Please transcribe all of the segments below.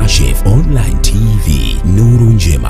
Kashif Online TV, nuru njema.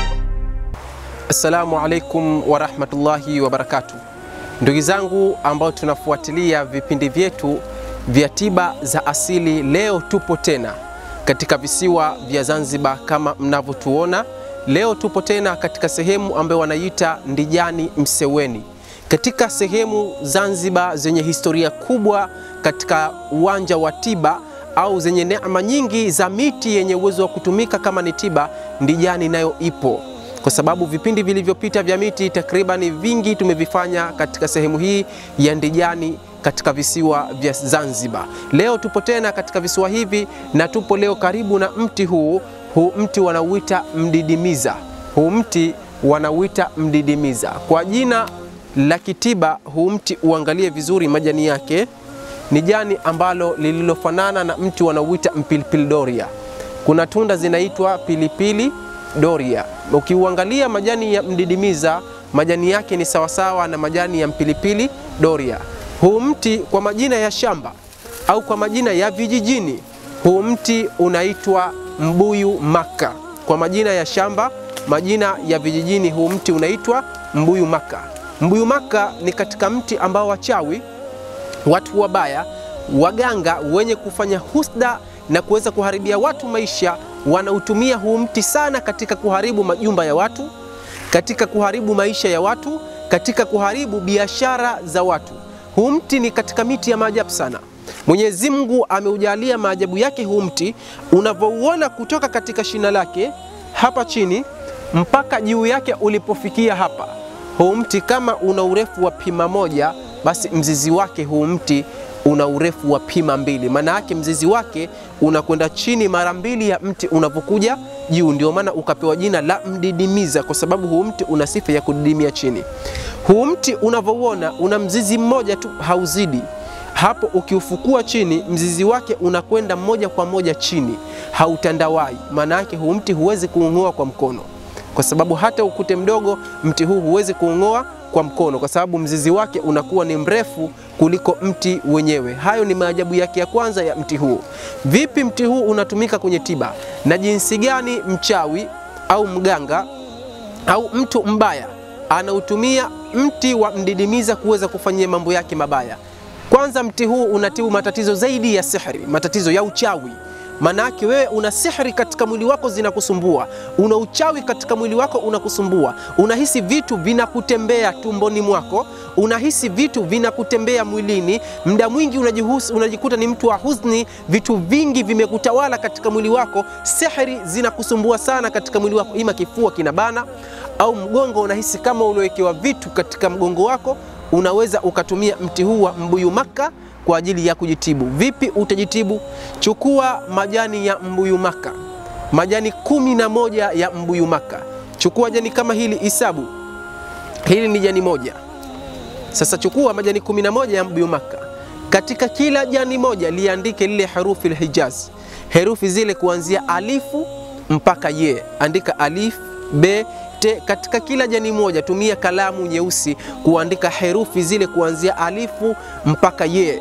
Assalamu alaikum warahmatullahi wabarakatuh. Ndugu zangu ambao tunafuatilia vipindi vyetu vya tiba za asili, leo tupo tena katika visiwa vya Zanzibar kama mnavyotuona. Leo tupo tena katika sehemu ambayo wanaita Ndijani Mseweni, katika sehemu Zanzibar zenye historia kubwa katika uwanja wa tiba au zenye neema nyingi za miti yenye uwezo wa kutumika kama ni tiba. Ndijani nayo ipo kwa sababu vipindi vilivyopita vya miti takribani vingi tumevifanya katika sehemu hii ya Ndijani katika visiwa vya Zanzibar. Leo tupo tena katika visiwa hivi na tupo leo karibu na mti huu. Huu mti wanauita mdidimiza. Huu mti wanauita mdidimiza kwa jina la kitiba. Huu mti uangalie vizuri majani yake, ni jani ambalo lililofanana na mti wanauita mpilipili doria. Kuna tunda zinaitwa pilipili doria. Ukiuangalia majani ya mdidimiza, majani yake ni sawasawa na majani ya mpilipili doria. Huu mti kwa majina ya shamba au kwa majina ya vijijini, huu mti unaitwa mbuyu maka. Kwa majina ya shamba, majina ya vijijini, huu mti unaitwa mbuyu maka. Mbuyu maka ni katika mti ambao wachawi, watu wabaya, waganga wenye kufanya husda na kuweza kuharibia watu maisha wanautumia huu mti sana katika kuharibu majumba ya watu, katika kuharibu maisha ya watu, katika kuharibu biashara za watu. Huu mti ni katika miti ya maajabu sana. Mwenyezi Mungu ameujalia maajabu yake huu mti, unavyouona kutoka katika shina lake hapa chini mpaka juu yake ulipofikia hapa. Huu mti kama una urefu wa pima moja, basi mzizi wake huu mti una urefu wa pima mbili. Maana yake mzizi wake unakwenda chini mara mbili ya mti unavyokuja juu. Ndio maana ukapewa jina la mdidimiza, kwa sababu huu mti una sifa ya kudidimia chini. Huu mti unavyouona una mzizi mmoja tu, hauzidi hapo. Ukiufukua chini, mzizi wake unakwenda moja kwa moja chini, hautandawai. Maana yake huu mti huwezi kuung'oa kwa mkono, kwa sababu hata ukute mdogo, mti huu huwezi kuung'oa kwa mkono kwa sababu mzizi wake unakuwa ni mrefu kuliko mti wenyewe. Hayo ni maajabu yake ya kwanza ya mti huu. Vipi mti huu unatumika kwenye tiba na jinsi gani mchawi au mganga au mtu mbaya anautumia mti wa mdidimiza kuweza kufanyia mambo yake mabaya? Kwanza, mti huu unatibu matatizo zaidi ya sihri, matatizo ya uchawi. Manake wewe una sihri katika mwili wako zinakusumbua, una uchawi katika mwili wako unakusumbua, unahisi vitu vinakutembea tumboni mwako, unahisi vitu vinakutembea mwilini, muda mwingi unajihusi, unajikuta ni mtu wa huzuni, vitu vingi vimekutawala katika mwili wako, sihri zinakusumbua sana katika mwili wako, ima kifua kinabana au mgongo unahisi kama uliowekewa vitu katika mgongo wako, unaweza ukatumia mti huu wa mbuyu maka kwa ajili ya kujitibu. Vipi utajitibu? Chukua majani ya mbuyu maka, majani kumi na moja ya mbuyu maka. Chukua jani kama hili, isabu hili ni jani moja. Sasa chukua majani kumi na moja ya mbuyu maka, katika kila jani moja liandike lile herufi lhijaz, herufi zile kuanzia alifu mpaka ye. Andika alif be te. Katika kila jani moja tumia kalamu nyeusi kuandika herufi zile kuanzia alifu mpaka ye.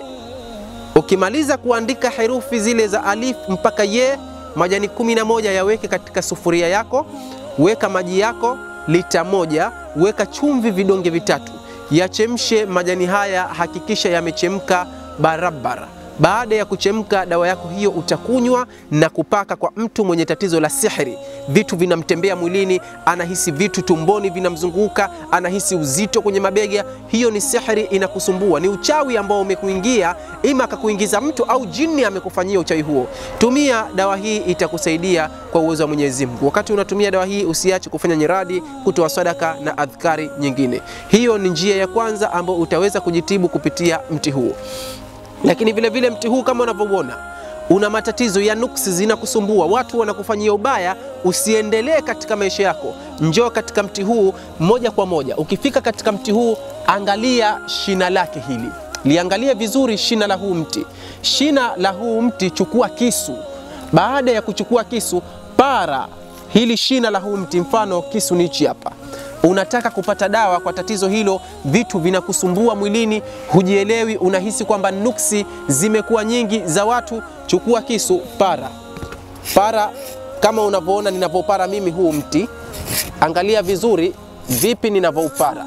Ukimaliza kuandika herufi zile za alif mpaka ye, majani kumi na moja yaweke katika sufuria yako, weka maji yako lita moja, weka chumvi vidonge vitatu, yachemshe majani haya, hakikisha yamechemka barabara. Baada ya kuchemka, dawa yako hiyo utakunywa na kupaka kwa mtu mwenye tatizo la sihri. Vitu vinamtembea mwilini, anahisi vitu tumboni vinamzunguka, anahisi uzito kwenye mabega. Hiyo ni sihri inakusumbua, ni uchawi ambao umekuingia, ima akakuingiza mtu au jini amekufanyia uchawi huo. Tumia dawa hii, itakusaidia kwa uwezo wa Mwenyezi Mungu. Wakati unatumia dawa hii, usiache kufanya nyiradi, kutoa sadaka na adhkari nyingine. Hiyo ni njia ya kwanza ambayo utaweza kujitibu kupitia mti huu. Lakini vile vile mti huu kama unavyoona una matatizo ya nuksi zinakusumbua, watu wanakufanyia ubaya, usiendelee katika maisha yako, njoo katika mti huu moja kwa moja. Ukifika katika mti huu, angalia shina lake hili, liangalie vizuri shina la huu mti. Shina la huu mti, chukua kisu. Baada ya kuchukua kisu, para hili shina la huu mti, mfano kisu ni hichi hapa unataka kupata dawa kwa tatizo hilo, vitu vinakusumbua mwilini, hujielewi, unahisi kwamba nuksi zimekuwa nyingi za watu, chukua kisu, para para kama unavyoona ninavyopara mimi huu mti, angalia vizuri vipi ninavyoupara.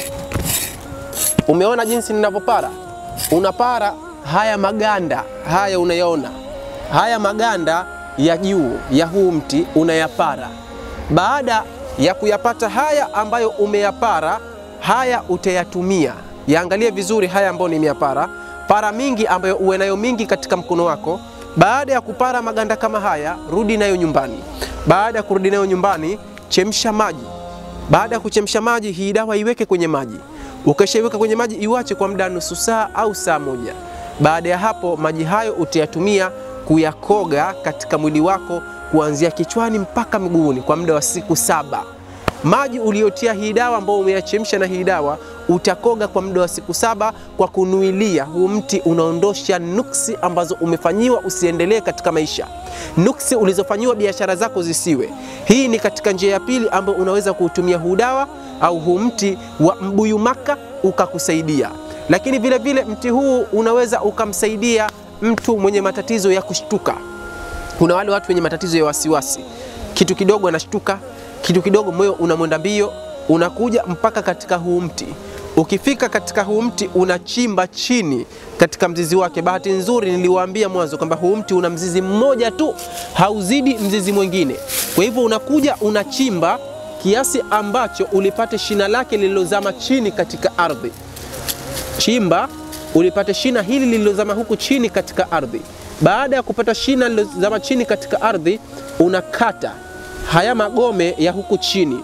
Umeona jinsi ninavyopara? Unapara haya maganda haya, unayaona haya maganda ya juu ya huu mti unayapara. Baada ya kuyapata haya ambayo umeyapara, haya utayatumia. Yaangalie vizuri haya ambayo nimeyapara, para mingi ambayo uwe nayo mingi katika mkono wako. Baada ya kupara maganda kama haya, rudi nayo nyumbani. Baada ya kurudi nayo nyumbani, chemsha maji. Baada ya kuchemsha maji, hii dawa iweke kwenye maji. Ukishaiweka kwenye maji, iwache kwa muda nusu saa au saa moja. Baada ya hapo, maji hayo utayatumia kuyakoga katika mwili wako kuanzia kichwani mpaka miguuni kwa muda wa siku saba. Maji uliyotia hii dawa ambao umeyachemsha na hii dawa utakoga kwa muda wa siku saba kwa kunuilia. Huu mti unaondosha nuksi ambazo umefanyiwa usiendelee katika maisha, nuksi ulizofanyiwa biashara zako zisiwe. Hii ni katika njia ya pili ambayo unaweza kuutumia huu dawa au huu mti wa mbuyu maka ukakusaidia. Lakini vile vile mti huu unaweza ukamsaidia mtu mwenye matatizo ya kushtuka. Kuna wale watu wenye matatizo ya wasiwasi, kitu kidogo anashtuka, kitu kidogo moyo unamwenda mbio, unakuja mpaka katika huu mti. Ukifika katika huu mti unachimba chini katika mzizi wake. Bahati nzuri niliwaambia mwanzo kwamba huu mti una mzizi mmoja tu, hauzidi mzizi mwingine. Kwa hivyo unakuja unachimba kiasi ambacho ulipate shina lake lililozama chini katika ardhi. Chimba ulipate shina hili lililozama huku chini katika ardhi. Baada ya kupata shina lililozama chini katika ardhi, unakata haya magome ya huku chini.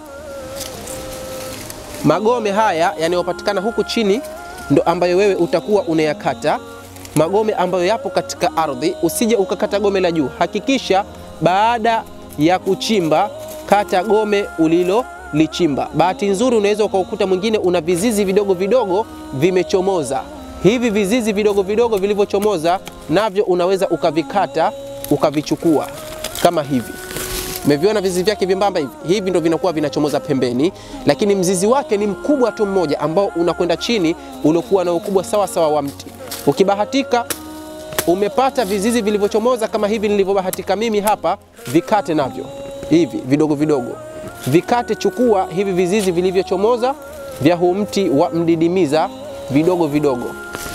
Magome haya yanayopatikana huku chini ndo ambayo wewe utakuwa unayakata, magome ambayo yapo katika ardhi. Usije ukakata gome la juu. Hakikisha baada ya kuchimba, kata gome ulilolichimba. Bahati nzuri, unaweza ukaukuta mwingine una vizizi vidogo vidogo vimechomoza hivi vizizi vidogo vidogo vilivyochomoza navyo unaweza ukavikata ukavichukua kama hivi. Umeviona vizizi vyake vyembamba hivi, hivi ndo vinakuwa vinachomoza pembeni, lakini mzizi wake ni mkubwa tu mmoja ambao unakwenda chini, uliokuwa na ukubwa sawa sawa wa mti. Ukibahatika umepata vizizi vilivyochomoza kama hivi nilivyobahatika mimi hapa, vikate navyo hivi vidogo vidogo, vikate. Chukua hivi vizizi vilivyochomoza vya huu mti wa mdidimiza vidogo vidogo.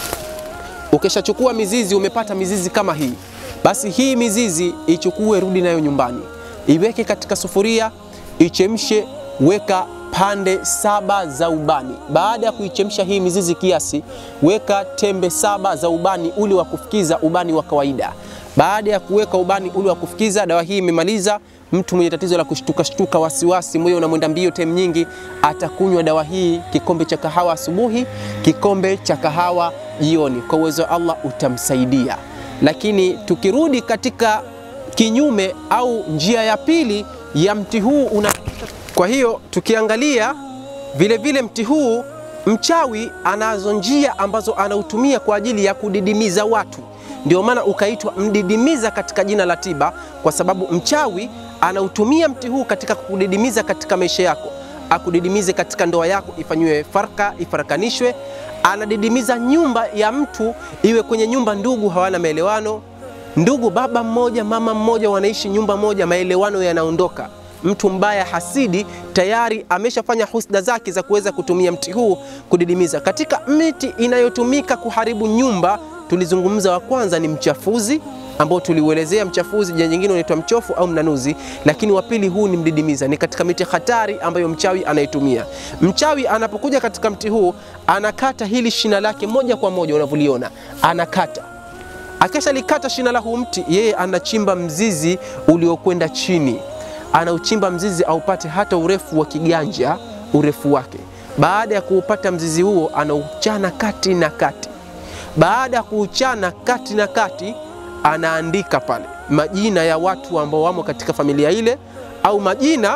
Ukishachukua mizizi, umepata mizizi kama hii, basi hii mizizi ichukue, rudi nayo nyumbani, iweke katika sufuria, ichemshe, weka pande saba za ubani. Baada ya kuichemsha hii mizizi kiasi, weka tembe saba za ubani ule wa kufukiza, ubani wa kawaida. Baada ya kuweka ubani ule wa kufukiza, dawa hii imemaliza. Mtu mwenye tatizo la kushtuka shtuka, wasiwasi, moyo unamwenda mbio time nyingi, atakunywa dawa hii, kikombe cha kahawa asubuhi, kikombe cha kahawa jioni. Kwa uwezo wa Allah utamsaidia. Lakini tukirudi katika kinyume au njia ya pili ya mti huu una... kwa hiyo tukiangalia vile vile mti huu, mchawi anazo njia ambazo anautumia kwa ajili ya kudidimiza watu ndio maana ukaitwa mdidimiza katika jina la tiba, kwa sababu mchawi anautumia mti huu katika kudidimiza katika maisha yako, akudidimize katika ndoa yako, ifanyiwe farka, ifarakanishwe. Anadidimiza nyumba ya mtu, iwe kwenye nyumba ndugu hawana maelewano, ndugu baba mmoja mama mmoja wanaishi nyumba moja, maelewano yanaondoka. Mtu mbaya hasidi tayari ameshafanya husda zake za kuweza kutumia mti huu kudidimiza. Katika miti inayotumika kuharibu nyumba tulizungumza wa kwanza ni mchafuzi ambao tuliuelezea mchafuzi, jina nyingine unaitwa mchofu au mnanuzi, lakini wa pili huu ni mdidimiza. Ni katika miti hatari ambayo mchawi anaitumia. Mchawi anapokuja katika mti huu anakata hili shina lake moja kwa moja, unavyoliona anakata. Akisha likata shina la huu mti, yeye anachimba mzizi uliokwenda chini, anauchimba mzizi aupate hata urefu wa kiganja, urefu wake. Baada ya kuupata mzizi huo, anauchana kati na kati baada ya kuuchana kati na kati, anaandika pale majina ya watu ambao wamo katika familia ile, au majina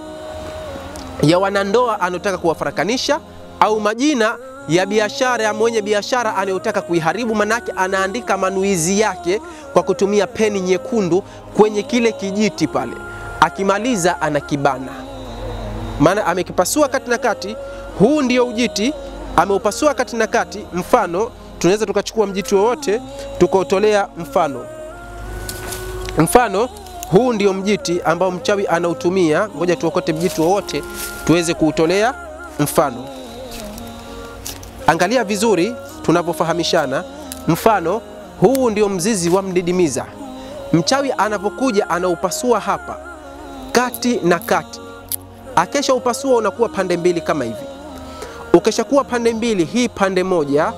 ya wanandoa anayotaka kuwafarakanisha, au majina ya biashara ya mwenye biashara anayotaka kuiharibu. Manake anaandika manuizi yake kwa kutumia peni nyekundu kwenye kile kijiti pale. Akimaliza anakibana, maana amekipasua kati na kati. Huu ndio ujiti, ameupasua kati na kati. Mfano tunaweza tukachukua mjiti wowote tukautolea mfano. Mfano huu ndio mjiti ambao mchawi anautumia. Ngoja tuokote mjiti wowote tuweze kuutolea mfano. Angalia vizuri tunavyofahamishana. Mfano, huu ndio mzizi wa mdidimiza. Mchawi anapokuja anaupasua hapa kati na kati, akesha upasua unakuwa pande mbili kama hivi. Ukishakuwa pande mbili, hii pande moja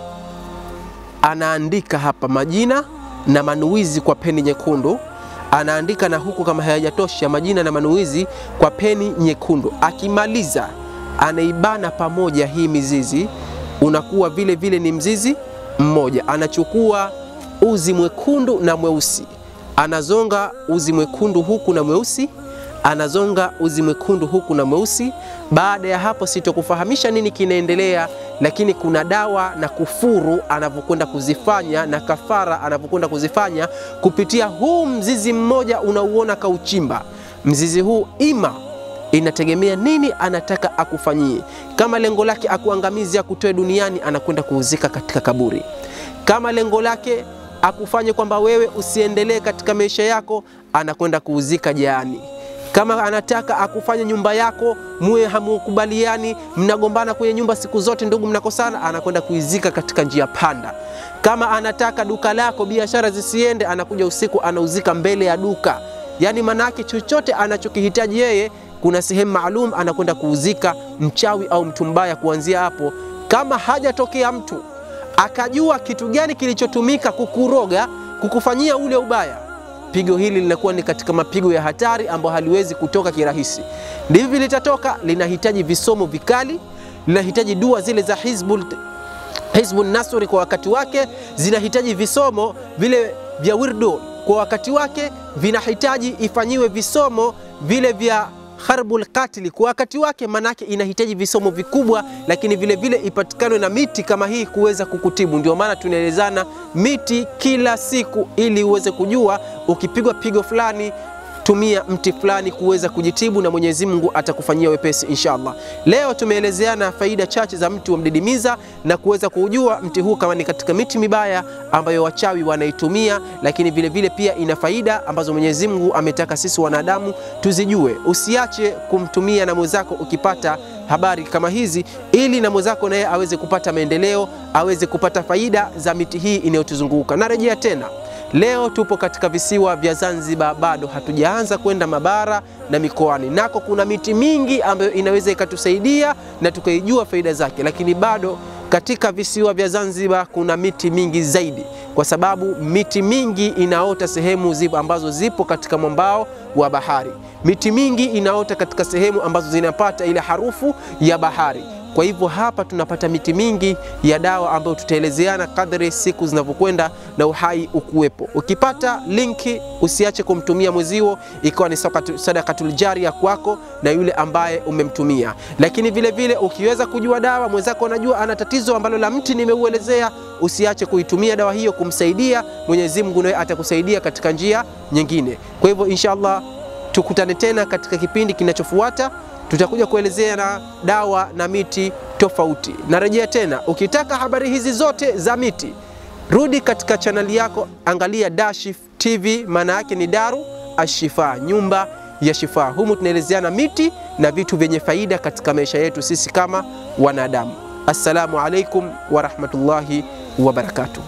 anaandika hapa majina na manuizi kwa peni nyekundu, anaandika na huku, kama hayajatosha, majina na manuizi kwa peni nyekundu. Akimaliza anaibana pamoja hii mizizi, unakuwa vile vile ni mzizi mmoja. Anachukua uzi mwekundu na mweusi, anazonga uzi mwekundu huku na mweusi anazonga uzi mwekundu huku na mweusi. Baada ya hapo, sitokufahamisha nini kinaendelea, lakini kuna dawa na kufuru anavyokwenda kuzifanya na kafara anavyokwenda kuzifanya kupitia huu mzizi mmoja unauona kauchimba. Mzizi huu ima inategemea nini anataka akufanyie. Kama lengo lake akuangamizi, akutoe duniani, anakwenda kuuzika katika kaburi. Kama lengo lake akufanye kwamba wewe usiendelee katika maisha yako, anakwenda kuuzika jaani kama anataka akufanye nyumba yako muwe hamukubaliani, mnagombana kwenye nyumba siku zote, ndugu, mnakosana, anakwenda kuizika katika njia panda. Kama anataka duka lako biashara zisiende, anakuja usiku anauzika mbele ya duka. Yaani manake chochote anachokihitaji yeye, kuna sehemu maalum anakwenda kuuzika mchawi au mtu mbaya. Kuanzia hapo, kama hajatokea mtu akajua kitu gani kilichotumika kukuroga, kukufanyia ule ubaya pigo hili linakuwa ni katika mapigo ya hatari ambayo haliwezi kutoka kirahisi. Ndivyo litatoka, linahitaji visomo vikali, linahitaji dua zile za Hizbul Hizbun Nasri kwa wakati wake, zinahitaji visomo vile vya wirdo kwa wakati wake, vinahitaji ifanyiwe visomo vile vya harbul katili kwa wakati wake, manake inahitaji visomo vikubwa, lakini vile vile ipatikane na miti kama hii kuweza kukutibu. Ndio maana tunaelezana miti kila siku, ili uweze kujua ukipigwa pigo fulani tumia mti fulani kuweza kujitibu na Mwenyezi Mungu atakufanyia wepesi inshallah. Leo tumeelezeana faida chache za mti wa mdidimiza na kuweza kujua mti huu kama ni katika miti mibaya ambayo wachawi wanaitumia, lakini vile vile pia ina faida ambazo Mwenyezi Mungu ametaka sisi wanadamu tuzijue. Usiache kumtumia na mwenzako ukipata habari kama hizi, ili na mwenzako naye aweze kupata maendeleo, aweze kupata faida za miti hii inayotuzunguka. Narejea tena Leo tupo katika visiwa vya Zanzibar, bado hatujaanza kwenda mabara na mikoani. Nako kuna miti mingi ambayo inaweza ikatusaidia na tukaijua faida zake, lakini bado katika visiwa vya Zanzibar kuna miti mingi zaidi, kwa sababu miti mingi inaota sehemu zipo ambazo zipo katika mwambao wa bahari. Miti mingi inaota katika sehemu ambazo zinapata ile harufu ya bahari. Kwa hivyo hapa tunapata miti mingi ya dawa ambayo tutaelezeana kadri siku zinavyokwenda na uhai ukuwepo. Ukipata linki usiache kumtumia mwezio, ikiwa ni sadakatul jaria kwako na yule ambaye umemtumia. Lakini vile vile ukiweza kujua dawa mwenzako anajua ana tatizo ambalo la mti nimeuelezea, usiache kuitumia dawa hiyo kumsaidia. Mwenyezi Mungu naye atakusaidia katika njia nyingine. Kwa hivyo inshallah tukutane tena katika kipindi kinachofuata tutakuja kuelezea na dawa na miti tofauti. Narejea tena, ukitaka habari hizi zote za miti, rudi katika chaneli yako, angalia Dashif TV, maana yake ni Daru Ashifa, nyumba ya shifa. Humu tunaelezeana miti na vitu vyenye faida katika maisha yetu sisi kama wanadamu. Assalamu alaikum warahmatullahi wabarakatuhu.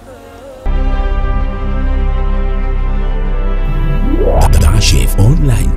Dashif Online